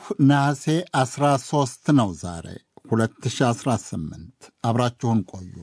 ነሐሴ 13 ነው ዛሬ 2018። አብራችሁን ቆዩ።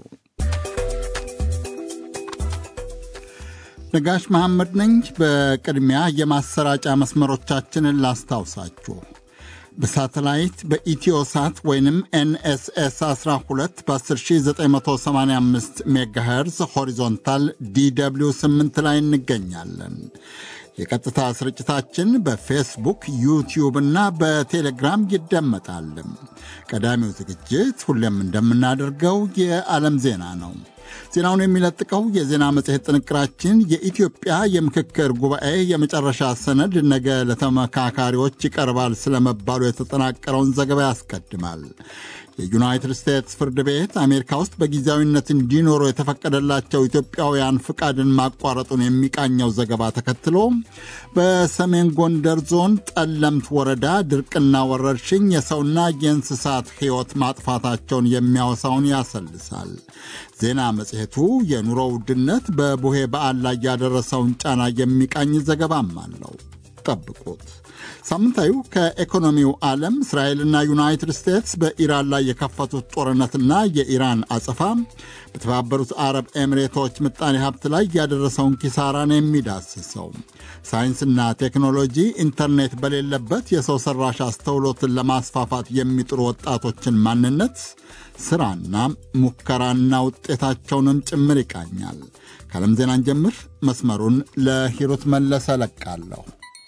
ነጋሽ መሐመድ ነኝ። በቅድሚያ የማሰራጫ መስመሮቻችንን ላስታውሳችሁ። በሳተላይት በኢትዮሳት ወይንም ኤንኤስኤስ 12 በ10985 ሜጋሄርዝ ሆሪዞንታል ዲw 8 ላይ እንገኛለን። የቀጥታ ስርጭታችን በፌስቡክ ዩቲዩብ እና በቴሌግራም ይደመጣል። ቀዳሚው ዝግጅት ሁሌም እንደምናደርገው የዓለም ዜና ነው። ዜናውን የሚለጥቀው የዜና መጽሔት ጥንቅራችን የኢትዮጵያ የምክክር ጉባኤ የመጨረሻ ሰነድ ነገ ለተመካካሪዎች ይቀርባል ስለመባሉ የተጠናቀረውን ዘገባ ያስቀድማል። የዩናይትድ ስቴትስ ፍርድ ቤት አሜሪካ ውስጥ በጊዜያዊነት እንዲኖሩ የተፈቀደላቸው ኢትዮጵያውያን ፍቃድን ማቋረጡን የሚቃኘው ዘገባ ተከትሎ በሰሜን ጎንደር ዞን ጠለምት ወረዳ ድርቅና ወረርሽኝ የሰውና የእንስሳት ሕይወት ማጥፋታቸውን የሚያወሳውን ያሰልሳል። ዜና መጽሔቱ የኑሮ ውድነት በቡሄ በዓል ላይ ያደረሰውን ጫና የሚቃኝ ዘገባም አለው። ጠብቁት። ሳምንታዊው ከኢኮኖሚው ዓለም እስራኤልና ዩናይትድ ስቴትስ በኢራን ላይ የከፈቱት ጦርነትና የኢራን አጸፋ በተባበሩት አረብ ኤሚሬቶች ምጣኔ ሀብት ላይ ያደረሰውን ኪሳራ ነው የሚዳስሰው። ሳይንስና ቴክኖሎጂ ኢንተርኔት በሌለበት የሰው ሠራሽ አስተውሎትን ለማስፋፋት የሚጥሩ ወጣቶችን ማንነት፣ ሥራና ሙከራና ውጤታቸውንም ጭምር ይቃኛል። ከዓለም ዜናን ጀምር መስመሩን ለሂሩት መለሰ ለቃለሁ።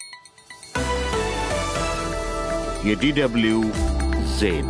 የዲደብሊው ዜና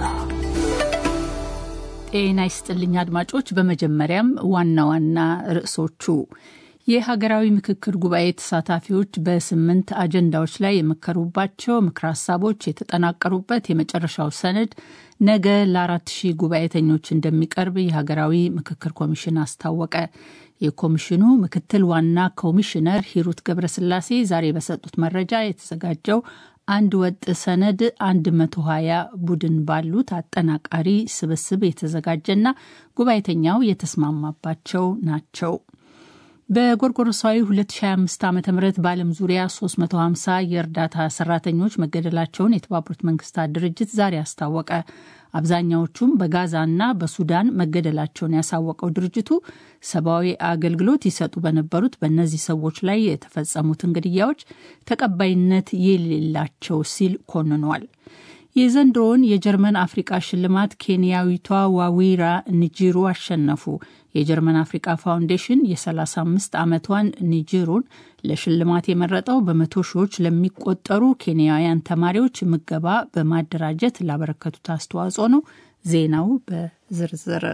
ጤና ይስጥልኝ አድማጮች። በመጀመሪያም ዋና ዋና ርዕሶቹ የሀገራዊ ምክክር ጉባኤ ተሳታፊዎች በስምንት አጀንዳዎች ላይ የመከሩባቸው ምክረ ሀሳቦች የተጠናቀሩበት የመጨረሻው ሰነድ ነገ ለአራት ሺህ ጉባኤተኞች እንደሚቀርብ የሀገራዊ ምክክር ኮሚሽን አስታወቀ። የኮሚሽኑ ምክትል ዋና ኮሚሽነር ሂሩት ገብረስላሴ ዛሬ በሰጡት መረጃ የተዘጋጀው አንድ ወጥ ሰነድ 120 ቡድን ባሉት አጠናቃሪ ስብስብ የተዘጋጀና ጉባኤተኛው የተስማማባቸው ናቸው። በጎርጎሮሳዊ 2025 ዓ ም በዓለም ዙሪያ 350 የእርዳታ ሰራተኞች መገደላቸውን የተባበሩት መንግስታት ድርጅት ዛሬ አስታወቀ። አብዛኛዎቹም በጋዛና በሱዳን መገደላቸውን ያሳወቀው ድርጅቱ ሰብአዊ አገልግሎት ይሰጡ በነበሩት በእነዚህ ሰዎች ላይ የተፈጸሙትን ግድያዎች ተቀባይነት የሌላቸው ሲል ኮንኗል። የዘንድሮውን የጀርመን አፍሪቃ ሽልማት ኬንያዊቷ ዋዊራ ኒጂሩ አሸነፉ። የጀርመን አፍሪቃ ፋውንዴሽን የ35 ዓመቷን ኒጂሩን ለሽልማት የመረጠው በመቶ ሺዎች ለሚቆጠሩ ኬንያውያን ተማሪዎች ምገባ በማደራጀት ላበረከቱት አስተዋጽኦ ነው። ዜናው በዝርዝር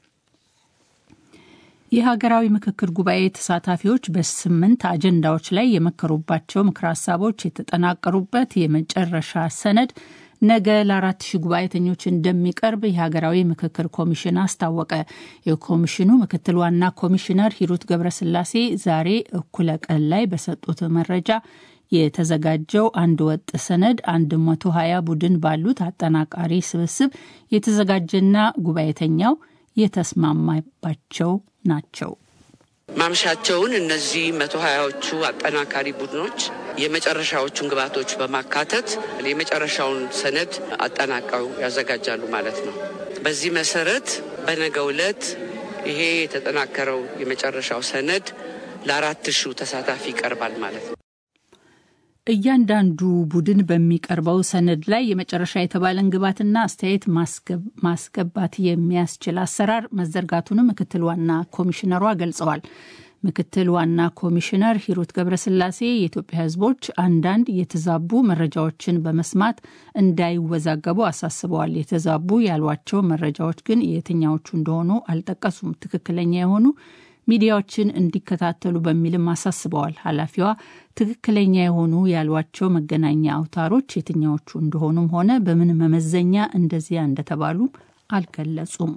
የሀገራዊ ምክክር ጉባኤ ተሳታፊዎች በስምንት አጀንዳዎች ላይ የመከሩባቸው ምክረ ሀሳቦች የተጠናቀሩበት የመጨረሻ ሰነድ ነገ ለአራት ሺህ ጉባኤተኞች እንደሚቀርብ የሀገራዊ ምክክር ኮሚሽን አስታወቀ። የኮሚሽኑ ምክትል ዋና ኮሚሽነር ሂሩት ገብረስላሴ ዛሬ እኩለ ቀን ላይ በሰጡት መረጃ የተዘጋጀው አንድ ወጥ ሰነድ 120 ቡድን ባሉት አጠናቃሪ ስብስብ የተዘጋጀና ጉባኤተኛው የተስማማባቸው ናቸው። ማምሻቸውን እነዚህ መቶ ሀያዎቹ አጠናካሪ ቡድኖች የመጨረሻዎቹን ግብዓቶች በማካተት የመጨረሻውን ሰነድ አጠናቀው ያዘጋጃሉ ማለት ነው። በዚህ መሰረት በነገው ዕለት ይሄ የተጠናከረው የመጨረሻው ሰነድ ለአራት ሺው ተሳታፊ ይቀርባል ማለት ነው። እያንዳንዱ ቡድን በሚቀርበው ሰነድ ላይ የመጨረሻ የተባለን ግብዓትና አስተያየት ማስገባት የሚያስችል አሰራር መዘርጋቱንም ምክትል ዋና ኮሚሽነሯ ገልጸዋል። ምክትል ዋና ኮሚሽነር ሂሩት ገብረስላሴ የኢትዮጵያ ሕዝቦች አንዳንድ የተዛቡ መረጃዎችን በመስማት እንዳይወዛገቡ አሳስበዋል። የተዛቡ ያሏቸው መረጃዎች ግን የትኛዎቹ እንደሆኑ አልጠቀሱም። ትክክለኛ የሆኑ ሚዲያዎችን እንዲከታተሉ በሚልም አሳስበዋል። ኃላፊዋ ትክክለኛ የሆኑ ያሏቸው መገናኛ አውታሮች የትኛዎቹ እንደሆኑም ሆነ በምን መመዘኛ እንደዚያ እንደተባሉ አልገለጹም።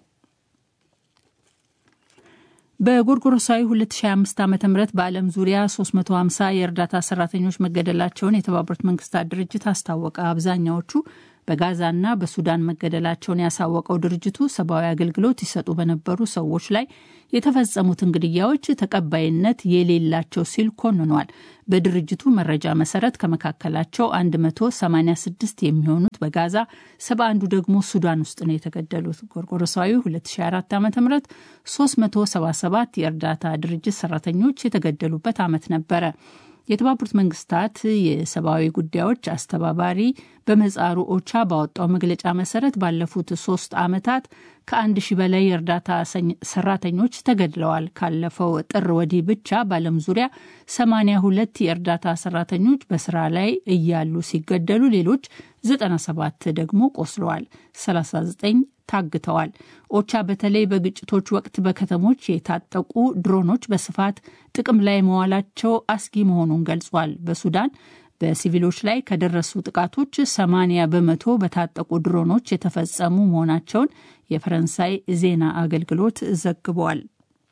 በጎርጎሮሳዊ 2025 ዓ ም በዓለም ዙሪያ 350 የእርዳታ ሰራተኞች መገደላቸውን የተባበሩት መንግስታት ድርጅት አስታወቀ። አብዛኛዎቹ በጋዛና በሱዳን መገደላቸውን ያሳወቀው ድርጅቱ ሰብአዊ አገልግሎት ይሰጡ በነበሩ ሰዎች ላይ የተፈጸሙትን ግድያዎች ተቀባይነት የሌላቸው ሲል ኮንኗል። በድርጅቱ መረጃ መሰረት ከመካከላቸው 186 የሚሆኑት በጋዛ፣ 71ዱ ደግሞ ሱዳን ውስጥ ነው የተገደሉት። ጎርጎሮሳዊ 2004 ዓ ም 377 የእርዳታ ድርጅት ሰራተኞች የተገደሉበት ዓመት ነበረ። የተባበሩት መንግስታት የሰብአዊ ጉዳዮች አስተባባሪ በምህጻሩ ኦቻ ባወጣው መግለጫ መሰረት ባለፉት ሶስት ዓመታት ከአንድ ሺህ በላይ የእርዳታ ሰራተኞች ተገድለዋል። ካለፈው ጥር ወዲህ ብቻ በዓለም ዙሪያ 82 የእርዳታ ሰራተኞች በስራ ላይ እያሉ ሲገደሉ ሌሎች 97 ደግሞ ቆስለዋል፣ 39 ታግተዋል። ኦቻ በተለይ በግጭቶች ወቅት በከተሞች የታጠቁ ድሮኖች በስፋት ጥቅም ላይ መዋላቸው አስጊ መሆኑን ገልጿል። በሱዳን በሲቪሎች ላይ ከደረሱ ጥቃቶች 80 በመቶ በታጠቁ ድሮኖች የተፈጸሙ መሆናቸውን የፈረንሳይ ዜና አገልግሎት ዘግቧል።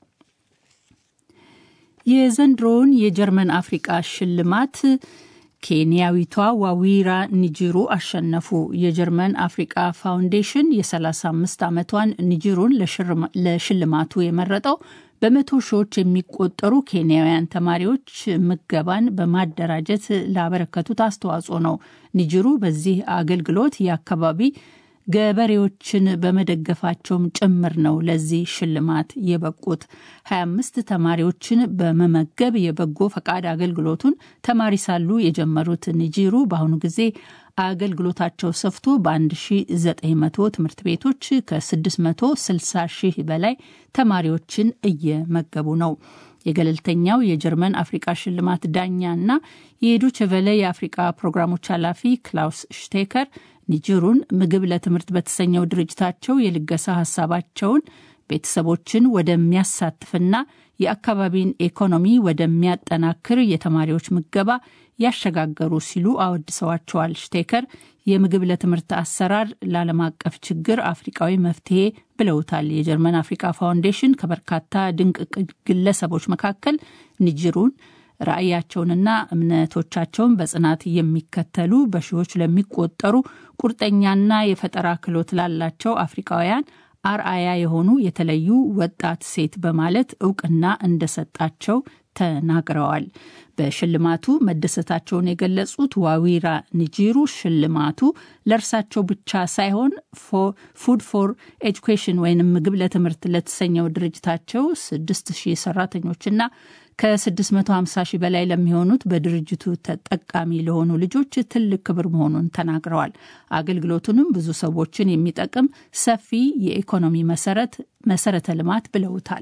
የዘንድሮውን የጀርመን አፍሪቃ ሽልማት ኬንያዊቷ ዋዊራ ኒጅሩ አሸነፉ። የጀርመን አፍሪቃ ፋውንዴሽን የ35 ዓመቷን ኒጅሩን ለሽልማቱ የመረጠው በመቶ ሺዎች የሚቆጠሩ ኬንያውያን ተማሪዎች ምገባን በማደራጀት ላበረከቱት አስተዋጽኦ ነው። ኒጅሩ በዚህ አገልግሎት የአካባቢ ገበሬዎችን በመደገፋቸውም ጭምር ነው ለዚህ ሽልማት የበቁት። 25 ተማሪዎችን በመመገብ የበጎ ፈቃድ አገልግሎቱን ተማሪ ሳሉ የጀመሩት ኒጂሩ በአሁኑ ጊዜ አገልግሎታቸው ሰፍቶ በ1900 ትምህርት ቤቶች ከ660 ሺህ በላይ ተማሪዎችን እየመገቡ ነው። የገለልተኛው የጀርመን አፍሪቃ ሽልማት ዳኛ እና የዶይቼ ቬለ የአፍሪቃ ፕሮግራሞች ኃላፊ ክላውስ ሽቴከር ኒጀሩን ምግብ ለትምህርት በተሰኘው ድርጅታቸው የልገሳ ሀሳባቸውን ቤተሰቦችን ወደሚያሳትፍና የአካባቢን ኢኮኖሚ ወደሚያጠናክር የተማሪዎች ምገባ ያሸጋገሩ ሲሉ አወድሰዋቸዋል። ሽቴከር የምግብ ለትምህርት አሰራር ለዓለም አቀፍ ችግር አፍሪቃዊ መፍትሄ ብለውታል። የጀርመን አፍሪካ ፋውንዴሽን ከበርካታ ድንቅ ግለሰቦች መካከል ኒጀሩን ራዕያቸውንና እምነቶቻቸውን በጽናት የሚከተሉ በሺዎች ለሚቆጠሩ ቁርጠኛና የፈጠራ ክህሎት ላላቸው አፍሪካውያን አርአያ የሆኑ የተለዩ ወጣት ሴት በማለት እውቅና እንደሰጣቸው ተናግረዋል። በሽልማቱ መደሰታቸውን የገለጹት ዋዊራ ኒጂሩ ሽልማቱ ለእርሳቸው ብቻ ሳይሆን ፉድ ፎር ኤጁኬሽን ወይም ምግብ ለትምህርት ለተሰኘው ድርጅታቸው 6000 ሰራተኞችና ከ650 ሺህ በላይ ለሚሆኑት በድርጅቱ ተጠቃሚ ለሆኑ ልጆች ትልቅ ክብር መሆኑን ተናግረዋል። አገልግሎቱንም ብዙ ሰዎችን የሚጠቅም ሰፊ የኢኮኖሚ መሰረት መሰረተ ልማት ብለውታል።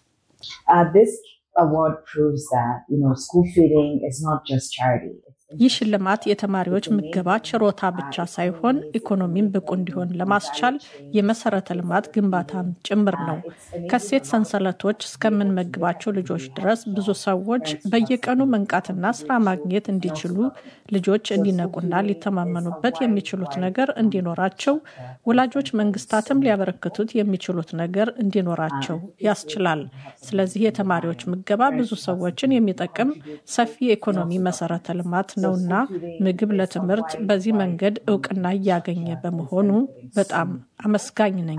ይህ ሽልማት የተማሪዎች ምገባ ችሮታ ብቻ ሳይሆን ኢኮኖሚን ብቁ እንዲሆን ለማስቻል የመሰረተ ልማት ግንባታም ጭምር ነው። ከሴት ሰንሰለቶች እስከምንመግባቸው ልጆች ድረስ ብዙ ሰዎች በየቀኑ መንቃትና ስራ ማግኘት እንዲችሉ ልጆች እንዲነቁና ሊተማመኑበት የሚችሉት ነገር እንዲኖራቸው፣ ወላጆች መንግስታትም ሊያበረክቱት የሚችሉት ነገር እንዲኖራቸው ያስችላል። ስለዚህ የተማሪዎች ምገባ ብዙ ሰዎችን የሚጠቅም ሰፊ የኢኮኖሚ መሰረተ ልማት ነውና ምግብ ለትምህርት በዚህ መንገድ እውቅና እያገኘ በመሆኑ በጣም አመስጋኝ ነኝ።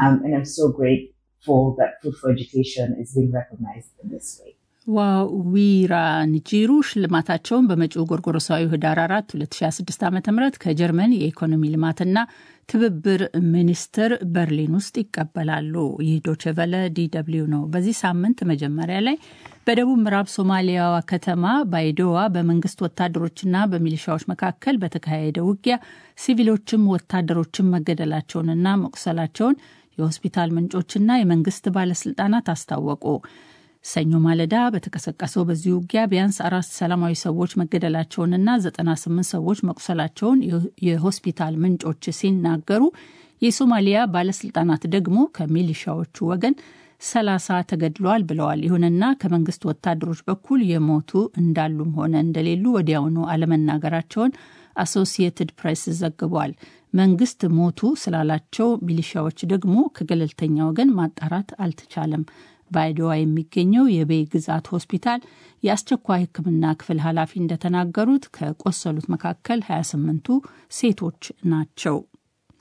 ዋዊራ ኒጂሩ ሽልማታቸውን በመጪው ጎርጎሮሳዊ ህዳር 4 2026 ዓ ም ከጀርመን የኢኮኖሚ ልማትና ትብብር ሚኒስቴር በርሊን ውስጥ ይቀበላሉ። ይህ ዶችቨለ ዲደብሊው ነው። በዚህ ሳምንት መጀመሪያ ላይ በደቡብ ምዕራብ ሶማሊያዋ ከተማ ባይዶዋ በመንግስት ወታደሮችና በሚሊሻዎች መካከል በተካሄደ ውጊያ ሲቪሎችም ወታደሮችም መገደላቸውንና መቁሰላቸውን የሆስፒታል ምንጮችና የመንግስት ባለስልጣናት አስታወቁ። ሰኞ ማለዳ በተቀሰቀሰው በዚህ ውጊያ ቢያንስ አራት ሰላማዊ ሰዎች መገደላቸውንና 98 ሰዎች መቁሰላቸውን የሆስፒታል ምንጮች ሲናገሩ የሶማሊያ ባለስልጣናት ደግሞ ከሚሊሻዎቹ ወገን ሰላሳ ተገድለዋል ብለዋል። ይሁንና ከመንግስት ወታደሮች በኩል የሞቱ እንዳሉም ሆነ እንደሌሉ ወዲያውኑ አለመናገራቸውን አሶሲየትድ ፕሬስ ዘግቧል። መንግስት ሞቱ ስላላቸው ሚሊሻዎች ደግሞ ከገለልተኛ ወገን ማጣራት አልተቻለም። በአይዶዋ የሚገኘው የቤይ ግዛት ሆስፒታል የአስቸኳይ ሕክምና ክፍል ኃላፊ እንደተናገሩት ከቆሰሉት መካከል 28ቱ ሴቶች ናቸው።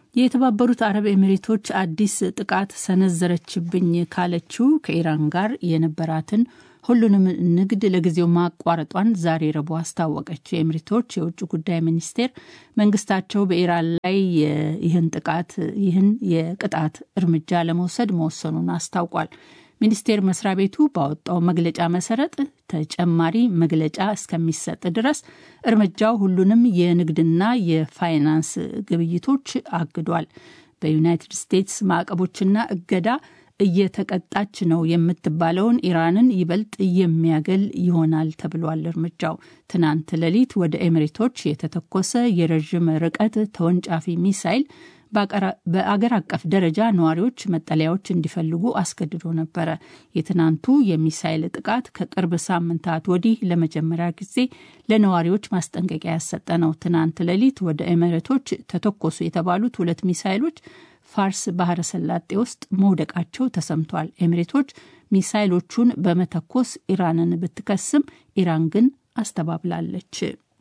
የተባበሩት አረብ ኤሚሬቶች አዲስ ጥቃት ሰነዘረችብኝ ካለችው ከኢራን ጋር የነበራትን ሁሉንም ንግድ ለጊዜው ማቋረጧን ዛሬ ረቡዕ አስታወቀች። የኤሚሬቶች የውጭ ጉዳይ ሚኒስቴር መንግስታቸው በኢራን ላይ ይህን ጥቃት ይህን የቅጣት እርምጃ ለመውሰድ መወሰኑን አስታውቋል። ሚኒስቴር መስሪያ ቤቱ ባወጣው መግለጫ መሰረት ተጨማሪ መግለጫ እስከሚሰጥ ድረስ እርምጃው ሁሉንም የንግድና የፋይናንስ ግብይቶች አግዷል። በዩናይትድ ስቴትስ ማዕቀቦችና እገዳ እየተቀጣች ነው የምትባለውን ኢራንን ይበልጥ የሚያገል ይሆናል ተብሏል። እርምጃው ትናንት ሌሊት ወደ ኤሚሬቶች የተተኮሰ የረዥም ርቀት ተወንጫፊ ሚሳይል በአገር አቀፍ ደረጃ ነዋሪዎች መጠለያዎች እንዲፈልጉ አስገድዶ ነበረ። የትናንቱ የሚሳይል ጥቃት ከቅርብ ሳምንታት ወዲህ ለመጀመሪያ ጊዜ ለነዋሪዎች ማስጠንቀቂያ ያሰጠ ነው። ትናንት ሌሊት ወደ ኤሚሬቶች ተተኮሱ የተባሉት ሁለት ሚሳይሎች ፋርስ ባህረ ሰላጤ ውስጥ መውደቃቸው ተሰምቷል። ኤሚሬቶች ሚሳይሎቹን በመተኮስ ኢራንን ብትከስም ኢራን ግን አስተባብላለች።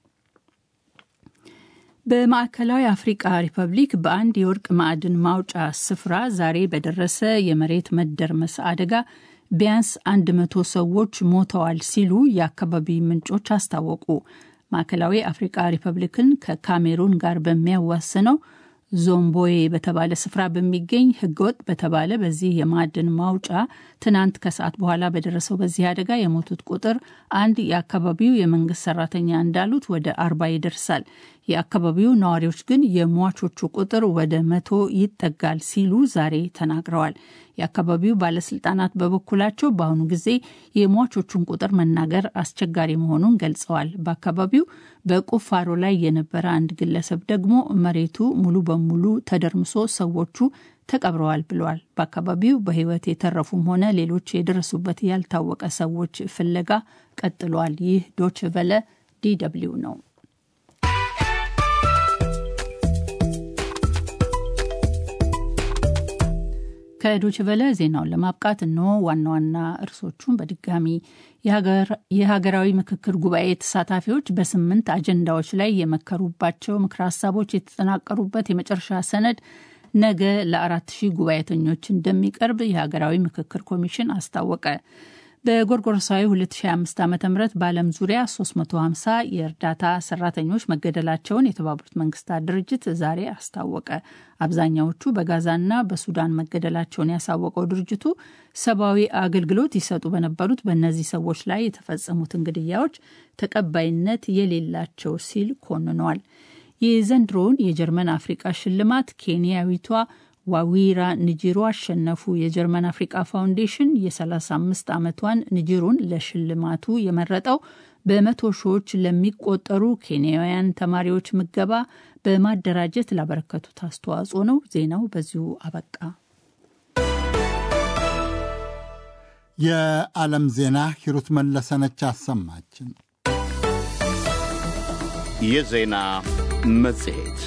በማዕከላዊ አፍሪቃ ሪፐብሊክ በአንድ የወርቅ ማዕድን ማውጫ ስፍራ ዛሬ በደረሰ የመሬት መደርመስ አደጋ ቢያንስ አንድ መቶ ሰዎች ሞተዋል ሲሉ የአካባቢ ምንጮች አስታወቁ። ማዕከላዊ አፍሪቃ ሪፐብሊክን ከካሜሩን ጋር በሚያዋስነው ዞምቦዬ በተባለ ስፍራ በሚገኝ ህገወጥ በተባለ በዚህ የማዕድን ማውጫ ትናንት ከሰዓት በኋላ በደረሰው በዚህ አደጋ የሞቱት ቁጥር አንድ የአካባቢው የመንግስት ሰራተኛ እንዳሉት ወደ አርባ ይደርሳል። የአካባቢው ነዋሪዎች ግን የሟቾቹ ቁጥር ወደ መቶ ይጠጋል ሲሉ ዛሬ ተናግረዋል። የአካባቢው ባለስልጣናት በበኩላቸው በአሁኑ ጊዜ የሟቾቹን ቁጥር መናገር አስቸጋሪ መሆኑን ገልጸዋል። በአካባቢው በቁፋሮ ላይ የነበረ አንድ ግለሰብ ደግሞ መሬቱ ሙሉ በሙሉ ተደርምሶ ሰዎቹ ተቀብረዋል ብለዋል። በአካባቢው በህይወት የተረፉም ሆነ ሌሎች የደረሱበት ያልታወቀ ሰዎች ፍለጋ ቀጥሏል። ይህ ዶች ቨለ ዲደብሊው ነው። ከዶች ቨለ ዜናውን ለማብቃት እነሆ ዋና ዋና እርሶቹን በድጋሚ የሀገራዊ ምክክር ጉባኤ ተሳታፊዎች በስምንት አጀንዳዎች ላይ የመከሩባቸው ምክረ ሀሳቦች የተጠናቀሩበት የመጨረሻ ሰነድ ነገ ለአራት ሺህ ጉባኤተኞች እንደሚቀርብ የሀገራዊ ምክክር ኮሚሽን አስታወቀ። በጎርጎሮሳዊ 2025 ዓ ም በዓለም ዙሪያ 350 የእርዳታ ሰራተኞች መገደላቸውን የተባበሩት መንግስታት ድርጅት ዛሬ አስታወቀ። አብዛኛዎቹ በጋዛና በሱዳን መገደላቸውን ያሳወቀው ድርጅቱ ሰብአዊ አገልግሎት ይሰጡ በነበሩት በእነዚህ ሰዎች ላይ የተፈጸሙትን ግድያዎች ተቀባይነት የሌላቸው ሲል ኮንኗል። የዘንድሮውን የጀርመን አፍሪቃ ሽልማት ኬንያዊቷ ዋዊራ ንጂሩ አሸነፉ። የጀርመን አፍሪቃ ፋውንዴሽን የ35 ዓመቷን ንጂሩን ለሽልማቱ የመረጠው በመቶ ሺዎች ለሚቆጠሩ ኬንያውያን ተማሪዎች ምገባ በማደራጀት ላበረከቱት አስተዋጽኦ ነው። ዜናው በዚሁ አበቃ። የዓለም ዜና ሂሩት መለሰነች አሰማችን። የዜና መጽሔት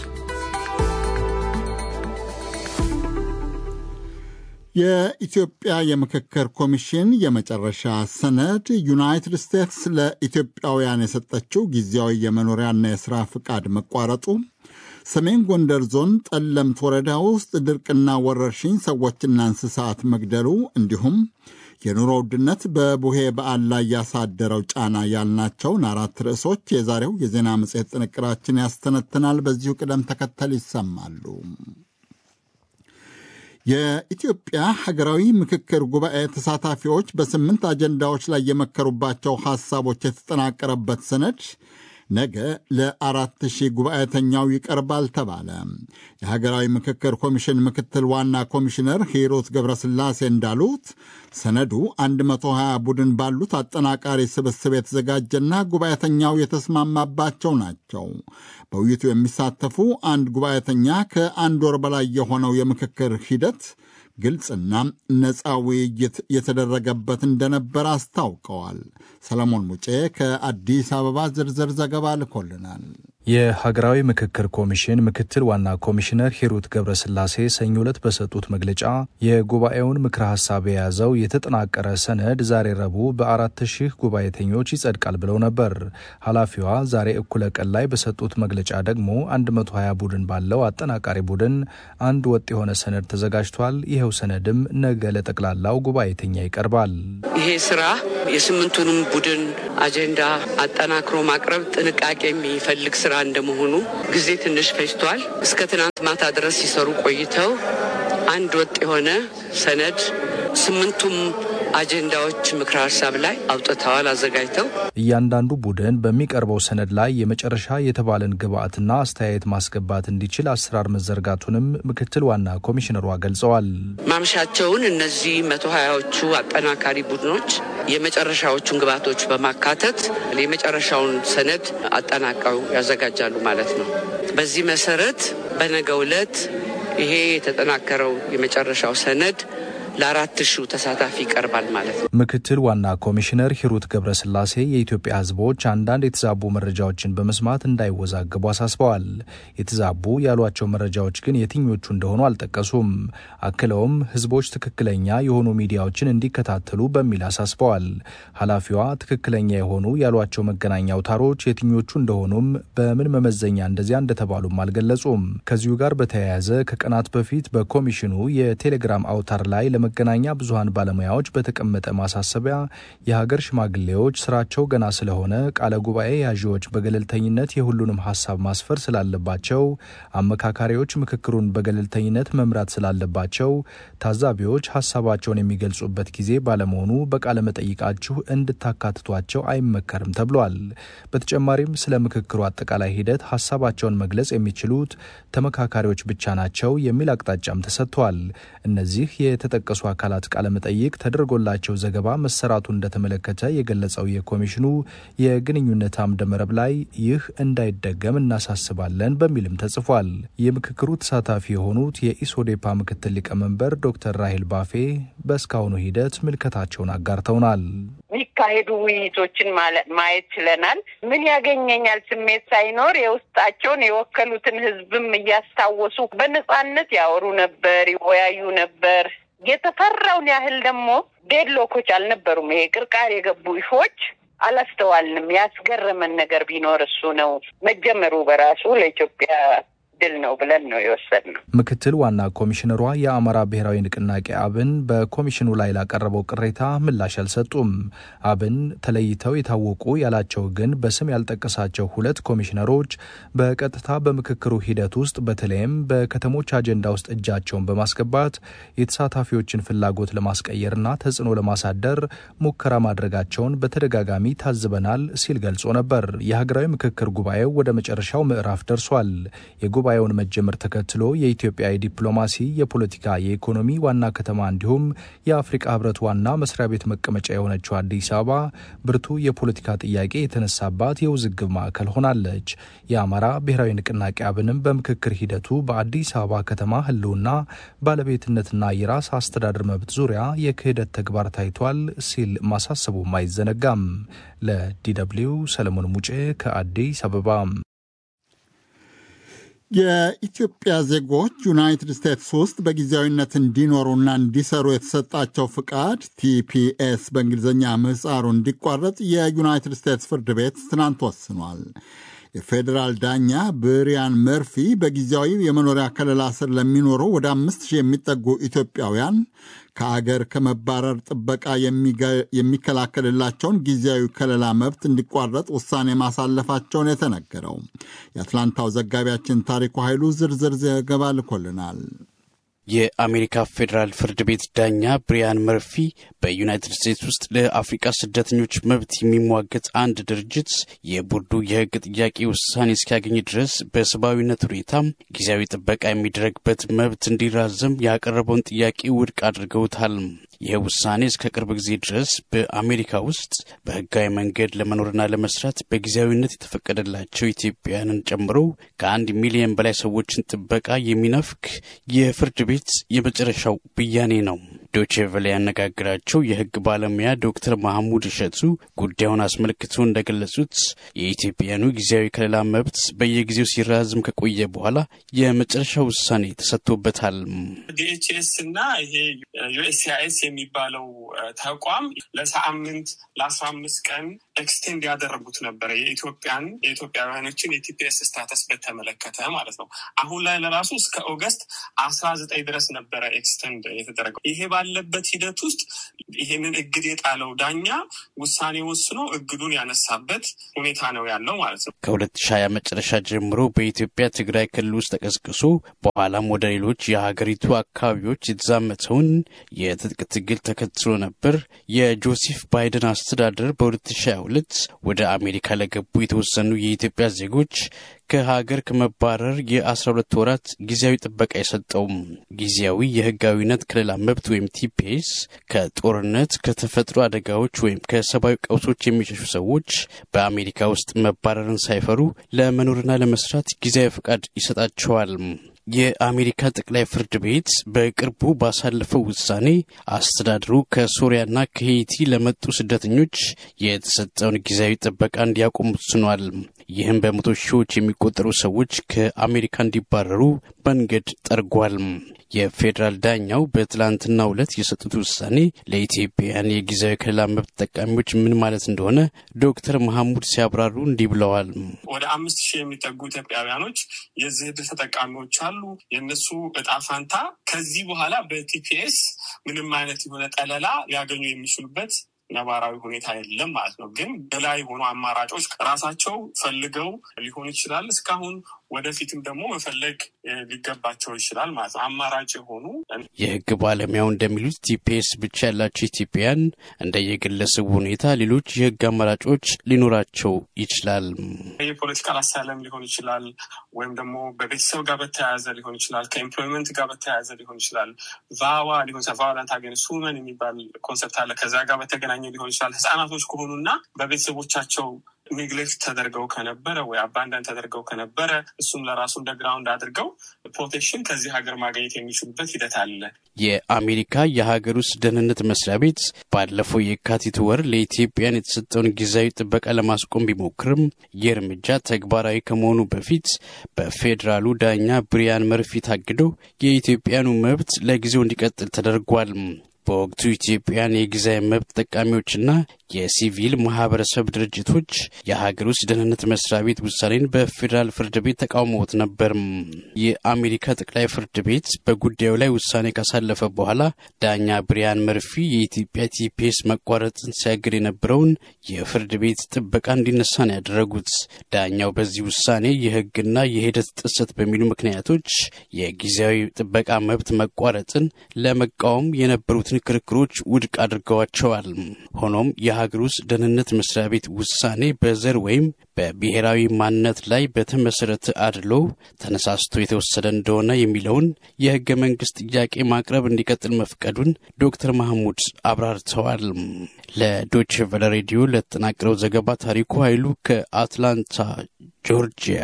የኢትዮጵያ የምክክር ኮሚሽን የመጨረሻ ሰነድ ዩናይትድ ስቴትስ ለኢትዮጵያውያን የሰጠችው ጊዜያዊ የመኖሪያና የሥራ ፍቃድ መቋረጡ፣ ሰሜን ጎንደር ዞን ጠለምት ወረዳ ውስጥ ድርቅና ወረርሽኝ ሰዎችና እንስሳት መግደሉ፣ እንዲሁም የኑሮ ውድነት በቡሄ በዓል ላይ ያሳደረው ጫና ያልናቸውን አራት ርዕሶች የዛሬው የዜና መጽሔት ጥንቅራችን ያስተነትናል። በዚሁ ቅደም ተከተል ይሰማሉ። የኢትዮጵያ ሀገራዊ ምክክር ጉባኤ ተሳታፊዎች በስምንት አጀንዳዎች ላይ የመከሩባቸው ሐሳቦች የተጠናቀረበት ሰነድ ነገ ለአራት ሺህ ጉባኤተኛው ይቀርባል ተባለ። የሀገራዊ ምክክር ኮሚሽን ምክትል ዋና ኮሚሽነር ሂሩት ገብረስላሴ እንዳሉት ሰነዱ 120 ቡድን ባሉት አጠናቃሪ ስብስብ የተዘጋጀና ጉባኤተኛው የተስማማባቸው ናቸው። በውይይቱ የሚሳተፉ አንድ ጉባኤተኛ ከአንድ ወር በላይ የሆነው የምክክር ሂደት ግልጽና ነፃ ውይይት የተደረገበት እንደነበር አስታውቀዋል። ሰለሞን ሙጬ ከአዲስ አበባ ዝርዝር ዘገባ ልኮልናል። የሀገራዊ ምክክር ኮሚሽን ምክትል ዋና ኮሚሽነር ሂሩት ገብረስላሴ ሰኞ ዕለት በሰጡት መግለጫ የጉባኤውን ምክረ ሀሳብ የያዘው የተጠናቀረ ሰነድ ዛሬ ረቡዕ በአራት ሺህ ጉባኤተኞች ይጸድቃል ብለው ነበር። ኃላፊዋ ዛሬ እኩለ ቀን ላይ በሰጡት መግለጫ ደግሞ 120 ቡድን ባለው አጠናቃሪ ቡድን አንድ ወጥ የሆነ ሰነድ ተዘጋጅቷል። ይኸው ሰነድም ነገ ለጠቅላላው ጉባኤተኛ ይቀርባል። ይሄ ስራ የስምንቱንም ቡድን አጀንዳ አጠናክሮ ማቅረብ ጥንቃቄ የሚፈልግ ስራ እንደመሆኑ ጊዜ ትንሽ ፈጅቷል። እስከ ትናንት ማታ ድረስ ሲሰሩ ቆይተው አንድ ወጥ የሆነ ሰነድ ስምንቱም አጀንዳዎች ምክረ ሀሳብ ላይ አውጥተዋል አዘጋጅተው። እያንዳንዱ ቡድን በሚቀርበው ሰነድ ላይ የመጨረሻ የተባለን ግብአትና አስተያየት ማስገባት እንዲችል አሰራር መዘርጋቱንም ምክትል ዋና ኮሚሽነሯ ገልጸዋል። ማምሻቸውን እነዚህ መቶ ሀያዎቹ አጠናካሪ ቡድኖች የመጨረሻዎቹን ግብዓቶች በማካተት የመጨረሻውን ሰነድ አጠናቀው ያዘጋጃሉ ማለት ነው። በዚህ መሰረት በነገው ዕለት ይሄ የተጠናከረው የመጨረሻው ሰነድ ለአራት ሺው ተሳታፊ ይቀርባል ማለት ነው። ምክትል ዋና ኮሚሽነር ሂሩት ገብረስላሴ የኢትዮጵያ ሕዝቦች አንዳንድ የተዛቡ መረጃዎችን በመስማት እንዳይወዛገቡ አሳስበዋል። የተዛቡ ያሏቸው መረጃዎች ግን የትኞቹ እንደሆኑ አልጠቀሱም። አክለውም ሕዝቦች ትክክለኛ የሆኑ ሚዲያዎችን እንዲከታተሉ በሚል አሳስበዋል። ኃላፊዋ ትክክለኛ የሆኑ ያሏቸው መገናኛ አውታሮች የትኞቹ እንደሆኑም በምን መመዘኛ እንደዚያ እንደተባሉም አልገለጹም። ከዚሁ ጋር በተያያዘ ከቀናት በፊት በኮሚሽኑ የቴሌግራም አውታር ላይ ለመገናኛ ብዙኃን ባለሙያዎች በተቀመጠ ማሳሰቢያ የሀገር ሽማግሌዎች ስራቸው ገና ስለሆነ ቃለ ጉባኤ ያዢዎች በገለልተኝነት የሁሉንም ሀሳብ ማስፈር ስላለባቸው፣ አመካካሪዎች ምክክሩን በገለልተኝነት መምራት ስላለባቸው፣ ታዛቢዎች ሀሳባቸውን የሚገልጹበት ጊዜ ባለመሆኑ በቃለ መጠይቃችሁ እንድታካትቷቸው አይመከርም ተብሏል። በተጨማሪም ስለ ምክክሩ አጠቃላይ ሂደት ሀሳባቸውን መግለጽ የሚችሉት ተመካካሪዎች ብቻ ናቸው የሚል አቅጣጫም ተሰጥቷል። እነዚህ የተጠቀሱ አካላት ቃለመጠይቅ ተደርጎላቸው ዘገባ መሰራቱ እንደተመለከተ የገለጸው የኮሚሽኑ የግንኙነት አምደ መረብ ላይ ይህ እንዳይደገም እናሳስባለን በሚልም ተጽፏል። የምክክሩ ተሳታፊ የሆኑት የኢሶዴፓ ምክትል ሊቀመንበር ዶክተር ራሄል ባፌ በእስካሁኑ ሂደት ምልከታቸውን አጋርተውናል። የሚካሄዱ ውይይቶችን ማየት ችለናል። ምን ያገኘኛል ስሜት ሳይኖር የውስጣቸውን የወከሉትን ሕዝብም እያስታወሱ በነጻነት ያወሩ ነበር፣ ይወያዩ ነበር። የተፈራውን ያህል ደግሞ ዴድሎኮች አልነበሩም። ይሄ ቅርቃር የገቡ ኢሾች አላስተዋልንም። ያስገረመን ነገር ቢኖር እሱ ነው። መጀመሩ በራሱ ለኢትዮጵያ ድል ነው ብለን ነው የወሰድነው። ምክትል ዋና ኮሚሽነሯ የአማራ ብሔራዊ ንቅናቄ አብን በኮሚሽኑ ላይ ላቀረበው ቅሬታ ምላሽ አልሰጡም። አብን ተለይተው የታወቁ ያላቸው ግን በስም ያልጠቀሳቸው ሁለት ኮሚሽነሮች በቀጥታ በምክክሩ ሂደት ውስጥ በተለይም በከተሞች አጀንዳ ውስጥ እጃቸውን በማስገባት የተሳታፊዎችን ፍላጎት ለማስቀየርና ተጽዕኖ ለማሳደር ሙከራ ማድረጋቸውን በተደጋጋሚ ታዝበናል ሲል ገልጾ ነበር። የሀገራዊ ምክክር ጉባኤው ወደ መጨረሻው ምዕራፍ ደርሷል። የጉባኤውን መጀመር ተከትሎ የኢትዮጵያ የዲፕሎማሲ የፖለቲካ፣ የኢኮኖሚ ዋና ከተማ እንዲሁም የአፍሪቃ ህብረት ዋና መስሪያ ቤት መቀመጫ የሆነችው አዲስ አበባ ብርቱ የፖለቲካ ጥያቄ የተነሳባት የውዝግብ ማዕከል ሆናለች። የአማራ ብሔራዊ ንቅናቄ አብንም በምክክር ሂደቱ በአዲስ አበባ ከተማ ህልውና ባለቤትነትና የራስ አስተዳደር መብት ዙሪያ የክህደት ተግባር ታይቷል ሲል ማሳሰቡም አይዘነጋም። ለዲደብሊው ሰለሞን ሙጬ ከአዲስ አበባ። የኢትዮጵያ ዜጎች ዩናይትድ ስቴትስ ውስጥ በጊዜያዊነት እንዲኖሩና እንዲሰሩ የተሰጣቸው ፍቃድ ቲፒኤስ በእንግሊዝኛ ምህፃሩ እንዲቋረጥ የዩናይትድ ስቴትስ ፍርድ ቤት ትናንት ወስኗል። የፌዴራል ዳኛ ብሪያን መርፊ በጊዜያዊ የመኖሪያ ከለላ ስር ለሚኖሩ ወደ አምስት ሺህ የሚጠጉ ኢትዮጵያውያን ከአገር ከመባረር ጥበቃ የሚከላከልላቸውን ጊዜያዊ ከለላ መብት እንዲቋረጥ ውሳኔ ማሳለፋቸውን የተነገረው። የአትላንታው ዘጋቢያችን ታሪኩ ኃይሉ ዝርዝር ዘገባ ልኮልናል። የአሜሪካ ፌዴራል ፍርድ ቤት ዳኛ ብሪያን መርፊ በዩናይትድ ስቴትስ ውስጥ ለአፍሪቃ ስደተኞች መብት የሚሟገት አንድ ድርጅት የቦርዱ የሕግ ጥያቄ ውሳኔ እስኪያገኝ ድረስ በሰብአዊነት ሁኔታ ጊዜያዊ ጥበቃ የሚደረግበት መብት እንዲራዘም ያቀረበውን ጥያቄ ውድቅ አድርገውታል። ይህ ውሳኔ እስከ ቅርብ ጊዜ ድረስ በአሜሪካ ውስጥ በህጋዊ መንገድ ለመኖርና ለመስራት በጊዜያዊነት የተፈቀደላቸው ኢትዮጵያውያንን ጨምሮ ከአንድ ሚሊዮን በላይ ሰዎችን ጥበቃ የሚነፍክ የፍርድ ቤት የመጨረሻው ብያኔ ነው። ዶቼ ቬለ ያነጋግራቸው የሕግ ባለሙያ ዶክተር ማህሙድ እሸቱ ጉዳዩን አስመልክቶ እንደገለጹት የኢትዮጵያኑ ጊዜያዊ ከለላ መብት በየጊዜው ሲራዝም ከቆየ በኋላ የመጨረሻ ውሳኔ ተሰጥቶበታል። ዲኤችኤስ እና ይሄ ዩኤስሲአይኤስ የሚባለው ተቋም ለሳምንት ለአስራ አምስት ቀን ኤክስቴንድ ያደረጉት ነበረ የኢትዮጵያን የኢትዮጵያውያኖችን የቲፒኤስ ስታተስ በተመለከተ ማለት ነው። አሁን ላይ ለራሱ እስከ ኦገስት አስራ ዘጠኝ ድረስ ነበረ ኤክስቴንድ የተደረገው። ይሄ ባለበት ሂደት ውስጥ ይሄንን እግድ የጣለው ዳኛ ውሳኔ ወስኖ እግዱን ያነሳበት ሁኔታ ነው ያለው ማለት ነው። ከሁለት ሺህ ሃያ መጨረሻ ጀምሮ በኢትዮጵያ ትግራይ ክልል ውስጥ ተቀስቅሶ በኋላም ወደ ሌሎች የሀገሪቱ አካባቢዎች የተዛመተውን የትጥቅ ትግል ተከትሎ ነበር የጆሴፍ ባይደን አስተዳደር በ2022 ወደ አሜሪካ ለገቡ የተወሰኑ የኢትዮጵያ ዜጎች ከሀገር ከመባረር የ12 ወራት ጊዜያዊ ጥበቃ የሰጠውም ጊዜያዊ የህጋዊነት ከለላ መብት ወይም ቲፒኤስ ከጦርነት ከተፈጥሮ አደጋዎች ወይም ከሰብአዊ ቀውሶች የሚሸሹ ሰዎች በአሜሪካ ውስጥ መባረርን ሳይፈሩ ለመኖርና ለመስራት ጊዜያዊ ፈቃድ ይሰጣቸዋል። የአሜሪካ ጠቅላይ ፍርድ ቤት በቅርቡ ባሳለፈው ውሳኔ አስተዳደሩ ከሶሪያና ከሄይቲ ለመጡ ስደተኞች የተሰጠውን ጊዜያዊ ጥበቃ እንዲያቆም ወስኗል። ይህም በመቶ ሺዎች የሚቆጠሩ ሰዎች ከአሜሪካ እንዲባረሩ መንገድ ጠርጓል። የፌዴራል ዳኛው በትላንትናው ዕለት የሰጡት ውሳኔ ለኢትዮጵያውያን የጊዜያዊ ከለላ መብት ተጠቃሚዎች ምን ማለት እንደሆነ ዶክተር መሐሙድ ሲያብራሩ እንዲህ ብለዋል። ወደ አምስት ሺህ የሚጠጉ ኢትዮጵያውያኖች የዚህ ዕድል ተጠቃሚዎች አሉ። የእነሱ እጣ ፋንታ ከዚህ በኋላ በቲፒኤስ ምንም አይነት የሆነ ጠለላ ሊያገኙ የሚችሉበት ነባራዊ ሁኔታ የለም ማለት ነው። ግን በላይ የሆኑ አማራጮች ራሳቸው ፈልገው ሊሆን ይችላል። እስካሁን ወደፊትም ደግሞ መፈለግ ሊገባቸው ይችላል ማለት ነው። አማራጭ የሆኑ የሕግ ባለሙያው እንደሚሉት ቲፒኤስ ብቻ ያላቸው ኢትዮጵያውያን እንደየግለሰቡ ሁኔታ ሌሎች የሕግ አማራጮች ሊኖራቸው ይችላል። የፖለቲካል አሳይለም ሊሆን ይችላል፣ ወይም ደግሞ በቤተሰብ ጋር በተያያዘ ሊሆን ይችላል፣ ከኤምፕሎይመንት ጋር በተያያዘ ሊሆን ይችላል፣ ቫዋ ሊሆን ይችላል። ቫዮለንት አጌንስት ውመን የሚባል ኮንሰፕት አለ። ከዛ ጋር በተገናኘ ሊሆን ይችላል። ህጻናቶች ከሆኑና በቤተሰቦቻቸው ኔግሌክት ተደርገው ከነበረ ወይ አባንዳን ተደርገው ከነበረ እሱም ለራሱ እንደ ግራውንድ አድርገው ፕሮቴክሽን ከዚህ ሀገር ማግኘት የሚችሉበት ሂደት አለ። የአሜሪካ የሀገር ውስጥ ደህንነት መስሪያ ቤት ባለፈው የካቲት ወር ለኢትዮጵያን የተሰጠውን ጊዜያዊ ጥበቃ ለማስቆም ቢሞክርም ይህ እርምጃ ተግባራዊ ከመሆኑ በፊት በፌዴራሉ ዳኛ ብሪያን መርፊ ታግዶ የኢትዮጵያኑ መብት ለጊዜው እንዲቀጥል ተደርጓል። በወቅቱ ኢትዮጵያን የጊዜያዊ መብት ተጠቃሚዎችና የሲቪል ማህበረሰብ ድርጅቶች የሀገር ውስጥ ደህንነት መስሪያ ቤት ውሳኔን በፌዴራል ፍርድ ቤት ተቃውሞት ነበር። የአሜሪካ ጠቅላይ ፍርድ ቤት በጉዳዩ ላይ ውሳኔ ካሳለፈ በኋላ ዳኛ ብሪያን መርፊ የኢትዮጵያ ቲፒኤስ መቋረጥን ሲያግድ የነበረውን የፍርድ ቤት ጥበቃ እንዲነሳ ነው ያደረጉት። ዳኛው በዚህ ውሳኔ የህግና የሂደት ጥሰት በሚሉ ምክንያቶች የጊዜያዊ ጥበቃ መብት መቋረጥን ለመቃወም የነበሩትን ክርክሮች ውድቅ አድርገዋቸዋል። ሆኖም የሀገር ውስጥ ደህንነት መስሪያ ቤት ውሳኔ በዘር ወይም በብሔራዊ ማንነት ላይ በተመሰረተ አድሎ ተነሳስቶ የተወሰደ እንደሆነ የሚለውን የህገ መንግስት ጥያቄ ማቅረብ እንዲቀጥል መፍቀዱን ዶክተር ማህሙድ አብራርተዋል። ለዶች ቨለ ሬዲዮ ለተጠናቀረው ዘገባ ታሪኩ ኃይሉ ከአትላንታ ጆርጂያ።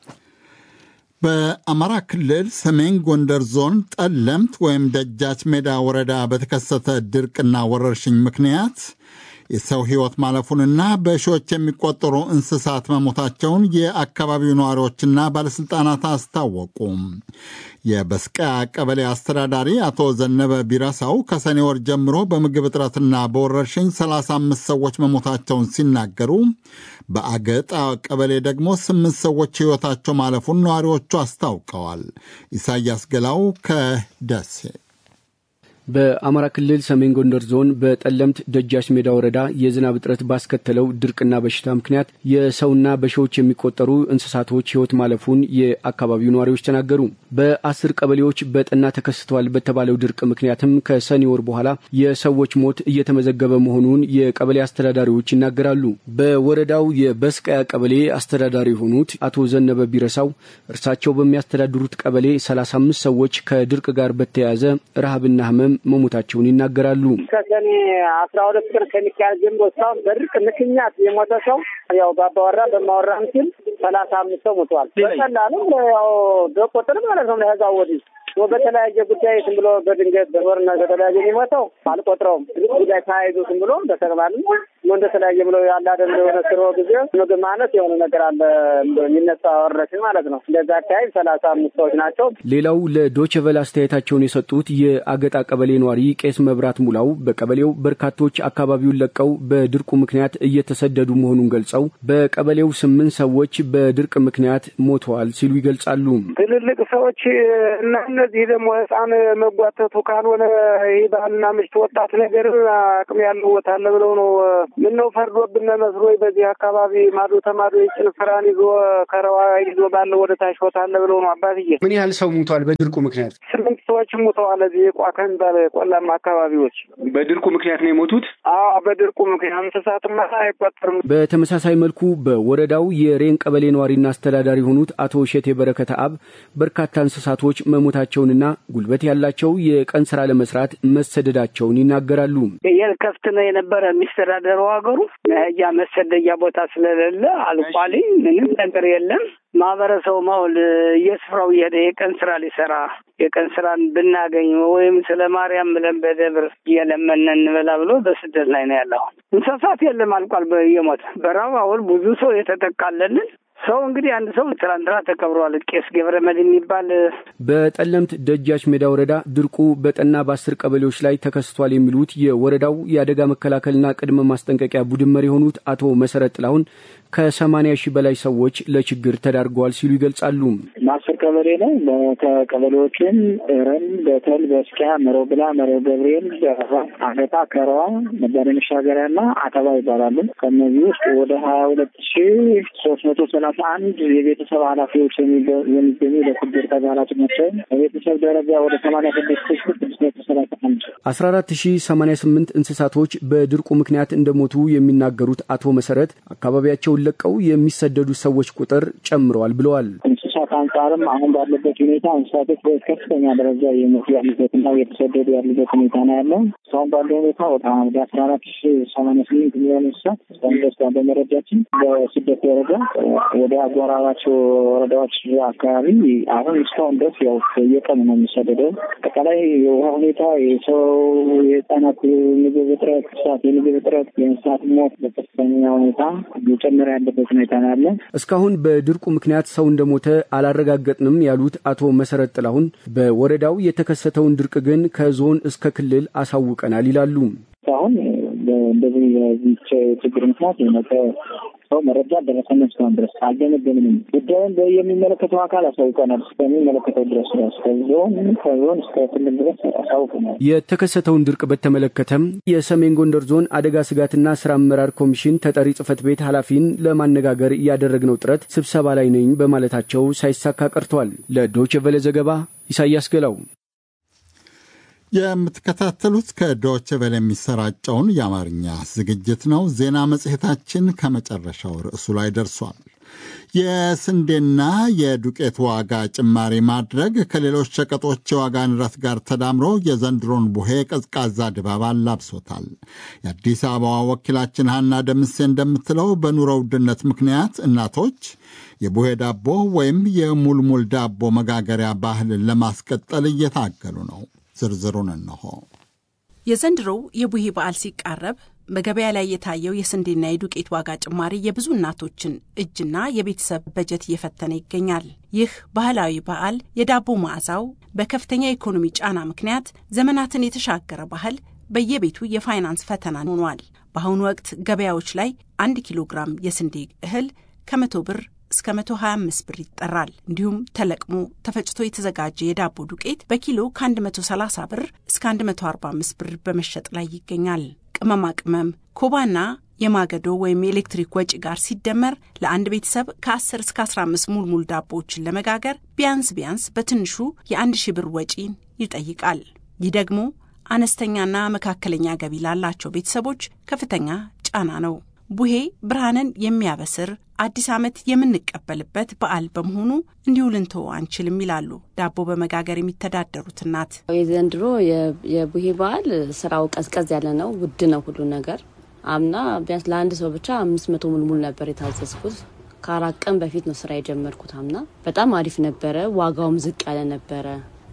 በአማራ ክልል ሰሜን ጎንደር ዞን ጠለምት ወይም ደጃች ሜዳ ወረዳ በተከሰተ ድርቅና ወረርሽኝ ምክንያት የሰው ሕይወት ማለፉንና በሺዎች የሚቆጠሩ እንስሳት መሞታቸውን የአካባቢው ነዋሪዎችና ባለሥልጣናት አስታወቁ። የበስቀያ ቀበሌ አስተዳዳሪ አቶ ዘነበ ቢረሳው ከሰኔ ወር ጀምሮ በምግብ እጥረትና በወረርሽኝ 35 ሰዎች መሞታቸውን ሲናገሩ በአገጣ ቀበሌ ደግሞ ስምንት ሰዎች ሕይወታቸው ማለፉን ነዋሪዎቹ አስታውቀዋል። ኢሳያስ ገላው ከደሴ በአማራ ክልል ሰሜን ጎንደር ዞን በጠለምት ደጃች ሜዳ ወረዳ የዝናብ እጥረት ባስከተለው ድርቅና በሽታ ምክንያት የሰውና በሺዎች የሚቆጠሩ እንስሳቶች ሕይወት ማለፉን የአካባቢው ነዋሪዎች ተናገሩ። በአስር ቀበሌዎች በጠና ተከስተዋል በተባለው ድርቅ ምክንያትም ከሰኔ ወር በኋላ የሰዎች ሞት እየተመዘገበ መሆኑን የቀበሌ አስተዳዳሪዎች ይናገራሉ። በወረዳው የበስቀያ ቀበሌ አስተዳዳሪ የሆኑት አቶ ዘነበ ቢረሳው እርሳቸው በሚያስተዳድሩት ቀበሌ 35 ሰዎች ከድርቅ ጋር በተያያዘ ረሃብና ህመም መሞታቸውን ይናገራሉ። ከሰኔ አስራ ሁለት ቀን ከሚካኤል ጀምሮ እስካሁን በድርቅ ምክንያት የሞተ ሰው ያው በአባወራ በማወራ ምስል ሰላሳ አምስት ሰው ሞተዋል። በቀላሉ ያው በቁጥር ማለት ነው ለህዛው ወዲህ በተለያየ ጉዳይ ዝም ብሎ በድንገት በጦርነት በተለያየ የሚሞተው አልቆጥረውም። ጉዳይ ተያይዞ ዝም ብሎ በተግባር እንደተለያየ ብሎ ያለ አይደል የሆነ ስሮ ጊዜ ምግብ ማነት የሆነ ነገር አለ የሚነሳ ወረሽን ማለት ነው። እንደዛ አካባቢ ሰላሳ አምስት ሰዎች ናቸው። ሌላው ለዶችቨል አስተያየታቸውን የሰጡት የአገጣ ቀበሌ ነዋሪ ቄስ መብራት ሙላው በቀበሌው በርካቶች አካባቢውን ለቀው በድርቁ ምክንያት እየተሰደዱ መሆኑን ገልጸው በቀበሌው ስምንት ሰዎች በድርቅ ምክንያት ሞተዋል ሲሉ ይገልጻሉ። ትልልቅ ሰዎች እና እነዚህ ደግሞ ህፃን መጓተቱ ካልሆነ ይህ ባልና ምሽት ወጣት ነገር አቅም ያለው ቦታ አለ ብለው ነው ምነው ፈርዶብን መስሎ በዚህ አካባቢ ማዶ ተማዶ የጭን ስራን ይዞ ከረዋ ይዞ ባለው ወደ ታች ቦታ አለ ብለው ነው አባትዬ። ምን ያህል ሰው ሙቷል በድርቁ ምክንያት? ስምንት ሰዎች ሙተዋል። እዚህ ቋ ከሚባል ቆላማ አካባቢዎች በድርቁ ምክንያት ነው የሞቱት። አዎ በድርቁ ምክንያት እንስሳትማ አይቆጠርም። በተመሳሳይ መልኩ በወረዳው የሬን ቀበሌ ነዋሪና አስተዳዳሪ የሆኑት አቶ እሸቴ በረከተ አብ በርካታ እንስሳቶች መሞታቸውንና ጉልበት ያላቸው የቀን ስራ ለመስራት መሰደዳቸውን ይናገራሉ። ከፍት ነው የነበረ የሚስተዳደረው ሀገሩ መሄጃ መሰደጃ ቦታ ስለሌለ አልቋል። ምንም ነገር የለም። ማህበረሰቡ ማሁል የስፍራው እየሄደ የቀን ስራ ሊሰራ የቀን ስራን ብናገኝ ወይም ስለ ማርያም ብለን በደብር እየለመነ እንበላ ብሎ በስደት ላይ ነው ያለው። እንስሳት የለም አልቋል። እየሞተ በራብ አሁን ብዙ ሰው የተጠቃለልን ሰው እንግዲህ አንድ ሰው ትላንትና ተቀብረዋል። ቄስ ገብረ መድኅን የሚባል በጠለምት ደጃች ሜዳ ወረዳ ድርቁ በጠና በአስር ቀበሌዎች ላይ ተከስቷል የሚሉት የወረዳው የአደጋ መከላከልና ቅድመ ማስጠንቀቂያ ቡድን መሪ የሆኑት አቶ መሰረት ጥላሁን ከሰማኒያ ሺህ በላይ ሰዎች ለችግር ተዳርገዋል ሲሉ ይገልጻሉ። ማስር ቀበሌ ነው። ከቀበሌዎችም ረን፣ በተል፣ በስኪያ፣ መሮብላ፣ መሮ ገብርኤል፣ አገጣ፣ ከረዋ፣ መባደ መሻገሪያ እና አተባ ይባላሉ። ከእነዚህ ውስጥ ወደ ሀያ ሁለት ሺ ሶስት መቶ ሰላሳ አንድ የቤተሰብ ኃላፊዎች የሚገኙ ለችግር ተጋላጭ ናቸው። በቤተሰብ ደረጃ ወደ ሰማኒያ ስድስት ሺ ስድስት መቶ ሰላሳ አንድ አስራ አራት ሺ ሰማኒያ ስምንት እንስሳቶች በድርቁ ምክንያት እንደሞቱ የሚናገሩት አቶ መሰረት አካባቢያቸውን ለቀው የሚሰደዱ ሰዎች ቁጥር ጨምረዋል ብለዋል። እንስሳት አንጻርም አሁን ባለበት ሁኔታ እንስሳቶች በከፍተኛ ደረጃ የሞቱ ያሉበትና የተሰደዱ ያሉበት ሁኔታ ነው ያለው። እስካሁን ባለው ሁኔታ ወደ አስራ አራት ሺ ሰማንያ ስምንት ሚሊዮን እንስሳት እስካሁን ድረስ ባለው መረጃችን በስደት ደረጃ ወደ አጎራባቸው ወረዳዎች አካባቢ አሁን እስካሁን ድረስ ያው የቀኑ ነው የሚሰደደው። አጠቃላይ የውሃ ሁኔታ፣ የሰው የህጻናት ምግብ እጥረት፣ እንስሳት የምግብ እጥረት፣ የእንስሳት ሞት በከፍተኛ ሁኔታ እየጨመረ ያለበት ሁኔታ ነው ያለ። እስካሁን በድርቁ ምክንያት ሰው እንደሞተ አላረጋገጥንም ያሉት አቶ መሰረት ጥላሁን በወረዳው የተከሰተውን ድርቅ ግን ከዞን እስከ ክልል አሳውቀናል ይላሉ። አሁን እንደዚህ የዚህ ችግር ምክንያት የሞተ ሰው መረጃ ደረሰን እስካሁን ድረስ አልገመገምንም። ጉዳዩን የሚመለከተው አካል አሳውቀናል። እስከሚመለከተው ድረስ ከዞን ከዞን እስከ ክልል ድረስ አሳውቀናል። የተከሰተውን ድርቅ በተመለከተም የሰሜን ጎንደር ዞን አደጋ ስጋትና ስራ አመራር ኮሚሽን ተጠሪ ጽህፈት ቤት ኃላፊን ለማነጋገር ያደረግነው ጥረት ስብሰባ ላይ ነኝ በማለታቸው ሳይሳካ ቀርቷል። ለዶይቼ ቬለ ዘገባ ኢሳያስ ገላው። የምትከታተሉት ከዶች ቬለ የሚሰራጨውን የአማርኛ ዝግጅት ነው። ዜና መጽሔታችን ከመጨረሻው ርዕሱ ላይ ደርሷል። የስንዴና የዱቄት ዋጋ ጭማሪ ማድረግ ከሌሎች ሸቀጦች የዋጋ ንረት ጋር ተዳምሮ የዘንድሮን ቡሄ ቀዝቃዛ ድባብ አላብሶታል። የአዲስ አበባ ወኪላችን ሀና ደምሴ እንደምትለው በኑሮ ውድነት ምክንያት እናቶች የቡሄ ዳቦ ወይም የሙልሙል ዳቦ መጋገሪያ ባህልን ለማስቀጠል እየታገሉ ነው። ዝርዝሩን እንሆ። የዘንድሮው የቡሄ በዓል ሲቃረብ በገበያ ላይ የታየው የስንዴና የዱቄት ዋጋ ጭማሪ የብዙ እናቶችን እጅና የቤተሰብ በጀት እየፈተነ ይገኛል። ይህ ባህላዊ በዓል የዳቦ መዓዛው በከፍተኛ የኢኮኖሚ ጫና ምክንያት ዘመናትን የተሻገረ ባህል በየቤቱ የፋይናንስ ፈተና ሆኗል። በአሁኑ ወቅት ገበያዎች ላይ አንድ ኪሎ ግራም የስንዴ እህል ከመቶ ብር እስከ 125 ብር ይጠራል። እንዲሁም ተለቅሞ ተፈጭቶ የተዘጋጀ የዳቦ ዱቄት በኪሎ ከ130 ብር እስከ 145 ብር በመሸጥ ላይ ይገኛል። ቅመማ ቅመም፣ ኮባና የማገዶ ወይም የኤሌክትሪክ ወጪ ጋር ሲደመር ለአንድ ቤተሰብ ከ10 እስከ 15 ሙልሙል ዳቦዎችን ለመጋገር ቢያንስ ቢያንስ በትንሹ የአንድ ሺህ ብር ወጪን ይጠይቃል። ይህ ደግሞ አነስተኛና መካከለኛ ገቢ ላላቸው ቤተሰቦች ከፍተኛ ጫና ነው። ቡሄ ብርሃንን የሚያበስር አዲስ ዓመት የምንቀበልበት በዓል በመሆኑ እንዲሁ ልንተው አንችልም ይላሉ ዳቦ በመጋገር የሚተዳደሩት እናት። የዘንድሮ የቡሄ በዓል ስራው ቀዝቀዝ ያለ ነው፣ ውድ ነው ሁሉ ነገር። አምና ቢያንስ ለአንድ ሰው ብቻ አምስት መቶ ሙልሙል ነበር የታዘዝኩት። ከአራት ቀን በፊት ነው ስራ የጀመርኩት። አምና በጣም አሪፍ ነበረ። ዋጋውም ዝቅ ያለ ነበረ።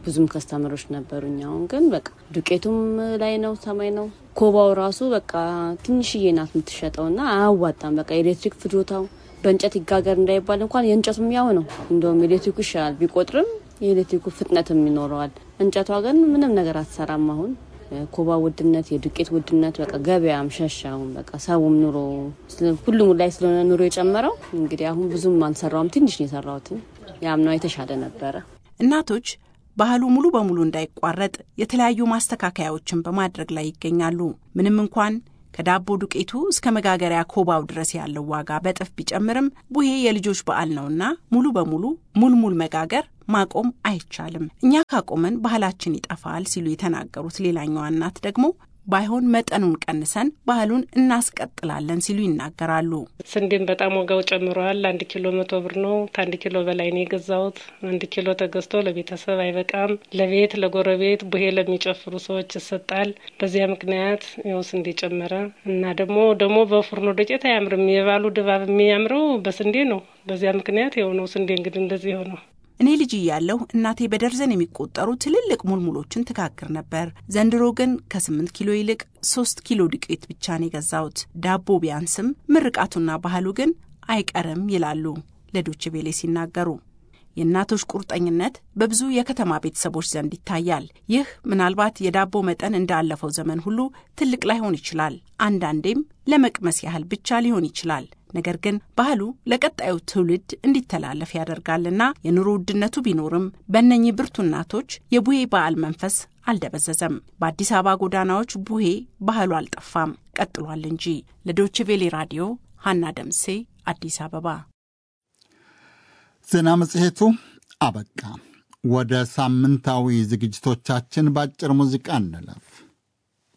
ብዙም ከስተመሮች ነበሩኝ። አሁን ግን በቃ ዱቄቱም ላይ ነው ሰማይ ነው። ኮባው ራሱ በቃ ትንሽዬ ናት የምትሸጠው እና አያዋጣም። በቃ ኤሌክትሪክ ፍጆታው በእንጨት ይጋገር እንዳይባል እንኳን የእንጨቱም ያው ነው። እንደውም ኤሌክትሪኩ ይሻላል ቢቆጥርም የኤሌክትሪኩ ፍጥነትም ይኖረዋል። እንጨቷ ግን ምንም ነገር አትሰራም። አሁን ኮባ ውድነት፣ የዱቄት ውድነት በቃ ገበያም ሸሻውን በቃ ሰውም ኑሮ ሁሉም ላይ ስለሆነ ኑሮ የጨመረው እንግዲህ አሁን ብዙም አልሰራውም። ትንሽ ነው የሰራሁትን። ያምናው የተሻለ ነበረ። እናቶች ባህሉ ሙሉ በሙሉ እንዳይቋረጥ የተለያዩ ማስተካከያዎችን በማድረግ ላይ ይገኛሉ። ምንም እንኳን ከዳቦ ዱቄቱ እስከ መጋገሪያ ኮባው ድረስ ያለው ዋጋ በጥፍ ቢጨምርም ቡሄ የልጆች በዓል ነውና ሙሉ በሙሉ ሙልሙል መጋገር ማቆም አይቻልም። እኛ ካቆመን ባህላችን ይጠፋል ሲሉ የተናገሩት ሌላኛዋ እናት ደግሞ ባይሆን መጠኑን ቀንሰን ባህሉን እናስቀጥላለን ሲሉ ይናገራሉ። ስንዴም በጣም ዋጋው ጨምሯል። አንድ ኪሎ መቶ ብር ነው። ከአንድ ኪሎ በላይ ነው የገዛሁት። አንድ ኪሎ ተገዝቶ ለቤተሰብ አይበቃም። ለቤት ለጎረቤት፣ ቡሄ ለሚጨፍሩ ሰዎች ይሰጣል። በዚያ ምክንያት ያው ስንዴ ጨመረ እና ደግሞ ደግሞ በፉርኖ ዱቄት አያምርም። የባሉ ድባብ የሚያምረው በስንዴ ነው። በዚያ ምክንያት የሆነው ስንዴ እንግዲህ እንደዚህ የሆነው እኔ ልጅ እያለሁ እናቴ በደርዘን የሚቆጠሩ ትልልቅ ሙልሙሎችን ትጋግር ነበር። ዘንድሮ ግን ከስምንት ኪሎ ይልቅ ሶስት ኪሎ ዱቄት ብቻ ነው የገዛሁት። ዳቦ ቢያንስም ምርቃቱና ባህሉ ግን አይቀርም ይላሉ ለዶች ቤሌ ሲናገሩ። የእናቶች ቁርጠኝነት በብዙ የከተማ ቤተሰቦች ዘንድ ይታያል። ይህ ምናልባት የዳቦ መጠን እንዳለፈው ዘመን ሁሉ ትልቅ ላይሆን ይችላል። አንዳንዴም ለመቅመስ ያህል ብቻ ሊሆን ይችላል። ነገር ግን ባህሉ ለቀጣዩ ትውልድ እንዲተላለፍ ያደርጋልና የኑሮ ውድነቱ ቢኖርም በእነኚህ ብርቱ እናቶች የቡሄ በዓል መንፈስ አልደበዘዘም። በአዲስ አበባ ጎዳናዎች ቡሄ ባህሉ አልጠፋም፣ ቀጥሏል እንጂ። ለዶይቼ ቬሌ ራዲዮ ሀና ደምሴ አዲስ አበባ። ዜና መጽሔቱ አበቃ። ወደ ሳምንታዊ ዝግጅቶቻችን በአጭር ሙዚቃ እንለፍ።